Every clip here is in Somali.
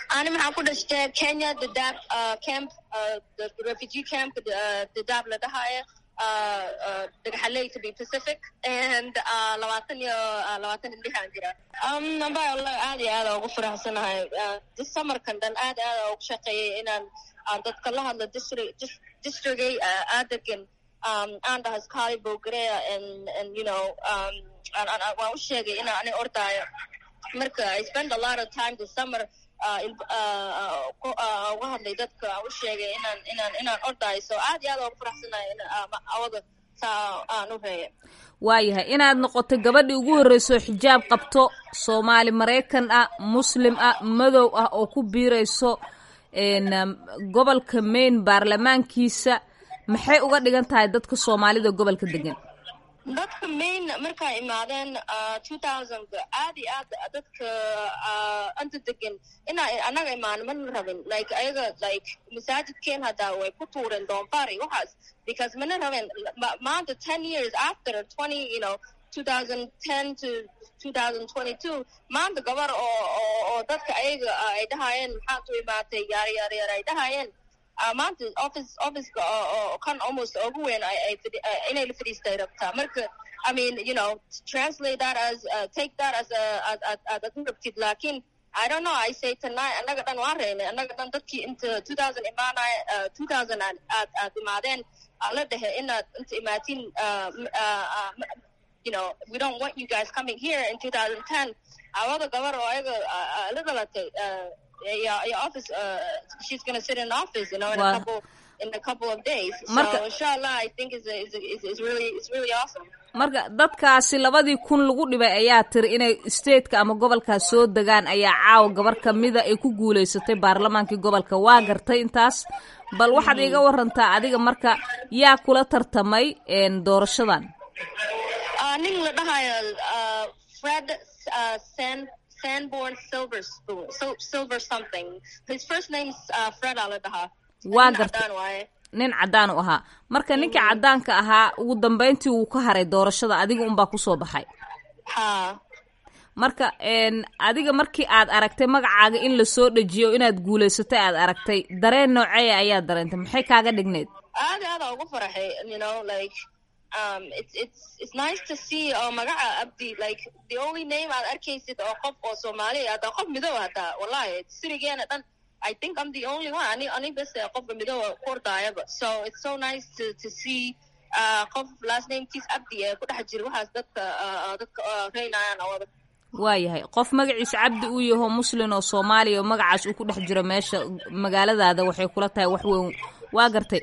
ani maxaan ku dhashtay kenya dadaab camp refugee camp dadaab la dhahaayo dhagaxaley to be pacific and labaatan iyo labaatan indhixaan jira amba wallahi aad iyo aada ugu faraxsanahay this summerkan dhan aad aada ugu shaqeeyay inaan dadka la hadlo district districtay aadagan aan dhaha skali bogarea and and you know waan u sheegay inaan ani ordaayo marka i spend a lot of time this summer uga hadlay dadka aan u sheegay inaan inaan inaan ordaayo so aad iyo aad ugu faraxsanahay awada saa aan u reeya waayahay inaad noqoto gabadhii ugu horreyso xijaab qabto soomaali maraykan ah muslim ah madow ah oo ku biirayso gobolka maine baarlamaankiisa maxay uga dhigan tahay dadka soomaalida gobolka degan dadka main markaa imaadeen two thousandka aad iyo aad dadka anta degan inaa anaga imaano mana rabin like ayaga like masaajidkeen haddaa way ku tuureen doonfaar iyo waxaas because mana rabin maanta ten years after twenty you know two thousand ten to two thousand twenty two maanta gabar oo oo oo dadka ayaga ay dhahayeen maxaad u imaatay yaar yaar yaar ay dhahayeen maanta office officeka oo kan almost ugu weyn inay la fadhiistay rabtaa marka i mean you know translate that as uh, take that as a ad ad rabtid lakin i don't know i say tonight annaga dhan waan reynay annaga dhan dadkii inta two thousand imaanay two thousand aad aad imaadeen la dhehe inaad inta imaatiin you know we don't want you guys coming here in two thousand ten awada gabar oo ayaga la dhalatay your, your office, uh, she's going to sit in office, you know, in wow. a couple in a couple of days. Marka, so inshallah, I think is is is is really it's really awesome. marka dadkaasi labadii kun lagu dhibay ayaa tiri inay stateka ama gobolkaas soo degaan ayaa caawa gabar kamida ay ku guulaysatay baarlamaankii gobolka waa gartay intaas bal waxaad iiga warantaa adiga marka yaa kula tartamay doorashadan nin la dhahayo fred sen Sanborn Silver Spoon, so, Silver something. His first name's uh, Fred Aladaha. waa gartay nin caddaan u ahaa marka ninkii caddaanka ahaa ugu dambayntii wuu ka haray doorashada adiga unbaa kusoo baxay ha marka adiga markii aad aragtay magacaaga in lasoo dhejiyo inaad guulaysatay aad aragtay dareen nooceeya ayaa dareentay maxay kaaga dhigneyd aad aada ugu faraxay you know like um, it's it's it's nice to see oo magaca abdi like the only name aad arkaysid oo qof oo soomaali hadda qof midow hataa wallahi sirigeena dhan I think I'm the only one ani ani bes qofka midow ku ordaayaba so it's so nice to to see uh, qof last name kiis abdi ee ku dhex jira waxaas dadka uh, dadka uh, reynayaan awada waayahay qof magaciisa cabdi uu yaho muslin oo soomaaliya oo magacaas uu ku dhex jiro meesha magaaladaada waxay kula tahay wax weyn waa gartay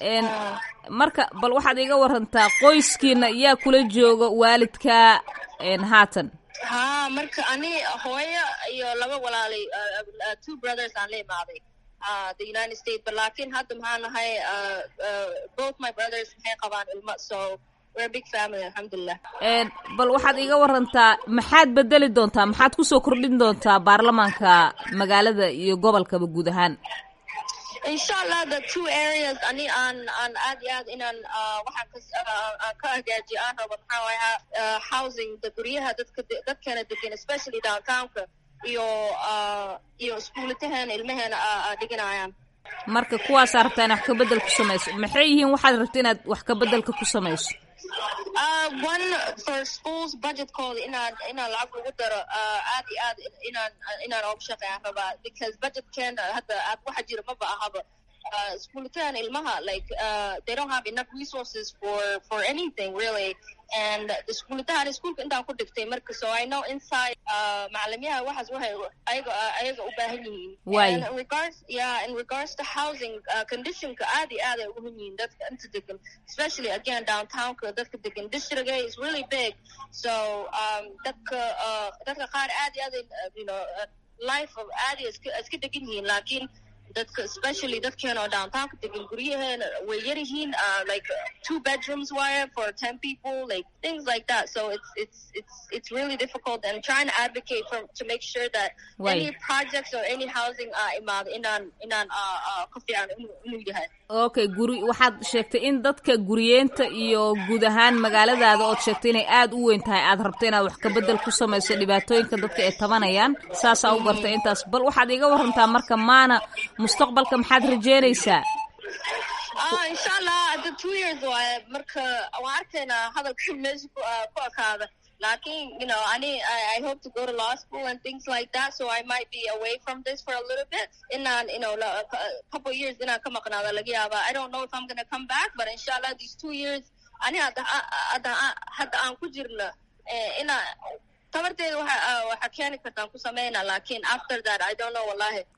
marka bal waxaad iga warantaa qoyskiina yaa kula jooga waalidka haatan ha marka ani hooyo iyo laba walaalay two brothers aan la imaaday the united states but laakiin hadda maxaa nahay both my brothers maxay qabaan ilmo so we're a big family alxamdulilah bal waxaad iga warantaa maxaad bedeli doontaa maxaad kusoo kordhin doontaa baarlamaanka magaalada iyo gobolkaba guud ahaan inshallah the two areas ani aan aan aad iyo aad inaan waxaan ka aan ka hagaajiyo aan rabo maxaa waaya housing the guryaha dadka dadkeena degan especially downtownka iyo iyo iskuulataheena ilmaheena dhiganayaan marka kuwaasaa rabtaa inaad wax ka bedel ku samayso maxay yihiin waxaad rabta inaad wax ka bedelka ku samayso Uh, one for schools budgetkooda inaan inaan lacag lagu daro aad iyo aad inaan inaan ooga shaqeeyaan rabaa because budgetkeena hadda aad waxa jira maba ahaba iskuulitahan ilmaha like uh, they don't have enough resources for for anything really and iskuulitahan iskuulka intaan ku dhigtay marka so I know inside uh, macalimiyaha waxaas waxay ayaga ayaga u baahan yihiin and in regards yeah in regards to housing uh, conditionka aad iyo aad ay ugu hun yihiin dadka inta degan especially again downtownka dadka degan districtga is really big so um, dadka uh, dadka qaar aad iyo aad you know life of aad iyo iska iska degan yihiin laakiin dadka especially dadkeena oo downtownka degan guryaheena way yar yihiin uh, like two bedrooms wire for ten people like things like that so it's it's it's it's really difficult and trying to advocate for to make sure that Way. any projects or any housing uh, imaado inaan inaan uh, uh, ka fiican inuu inuu yahay okay guri waxaad sheegtay in dadka guriyeenta iyo guud ahaan magaaladaada ood sheegtay inay aada u weyn tahay aad rabto inaad wax kabedel ku samayso dhibaatooyinka dadka ay tabanayaan saasaa u gartay intaas bal waxaad iga warantaa marka maana mustaqbalka maxaad rajeynaysaa ah insha allah hadda two years waaye marka waan arkaynaa hadalka meesha ku uh, ku ekaada lakin you know ani I, I hope to go to law school and things like that so I might be away from this for a little bit inaan you know la- a couple years inaan ka maqnaada laga yaaba I don't know if I'm gonna come back but inshallah these two years ani hadda hadda hadda aan ku jirna eh, inaa tabarteeda waxa ah, waxa keeni kartaan ku sameynaa lakin after that I don't know wallahi